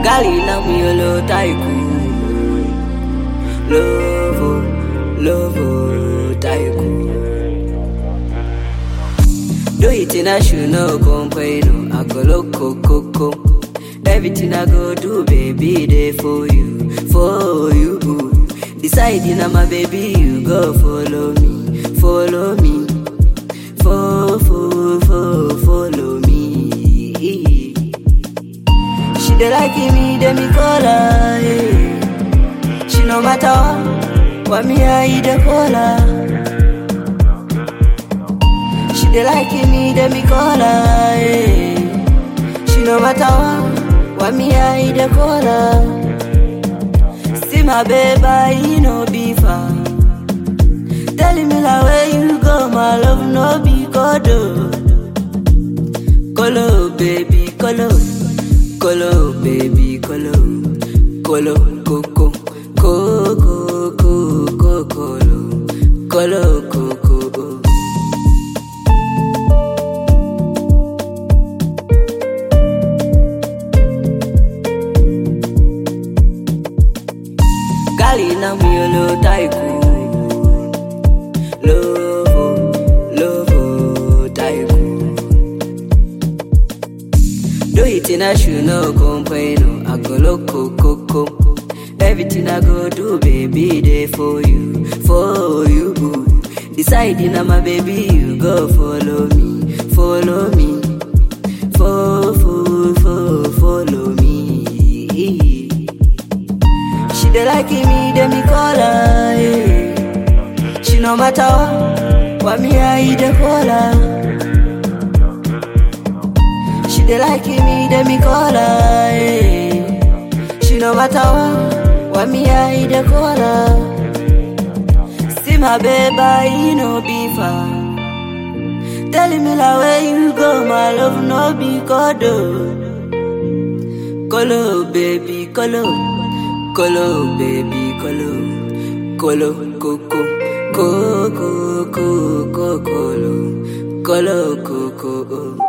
Gali na miyolo tycoon. Lovo, lovo tycoon. Do it in a shoe, no complain. I go look coco. Everything I go do, baby, they for you, for you. Deciding I'm a baby, you go follow me, follow me, fo, fo, fo, follow me. She dey like me, dey me call her. Yeah. She no matter what, what me I dey call her. She dey like me, dey me call her. Yeah. She no matter what, what me I dey call her. See my baby, he no be far. Telling me like where you go, my love no be kodo. Kolo baby, kolo, kolo baby, kolo, kolo koko, koko koko kolo, kolo koko. Gali na miyolo tycoon. Lovo, lovo tycoon. Do it in a shoe, no complain. I go loco, coco. Everything I go do, baby, they for you, for you. Deciding I'm a baby, you go follow me, follow me, fo, fo, fo, follow me. She dey like me, dey me call her. Yeah. She no matter what, what me I dey call her. She dey like me, dey me call her. Yeah. She no matter what, what me I dey call her. See my baby, he no be far. Telling me like where you go, my love no be kodo. Kolo baby, kolo, kolo baby, kolo, kolo koko, koko koko kolo, kolo koko.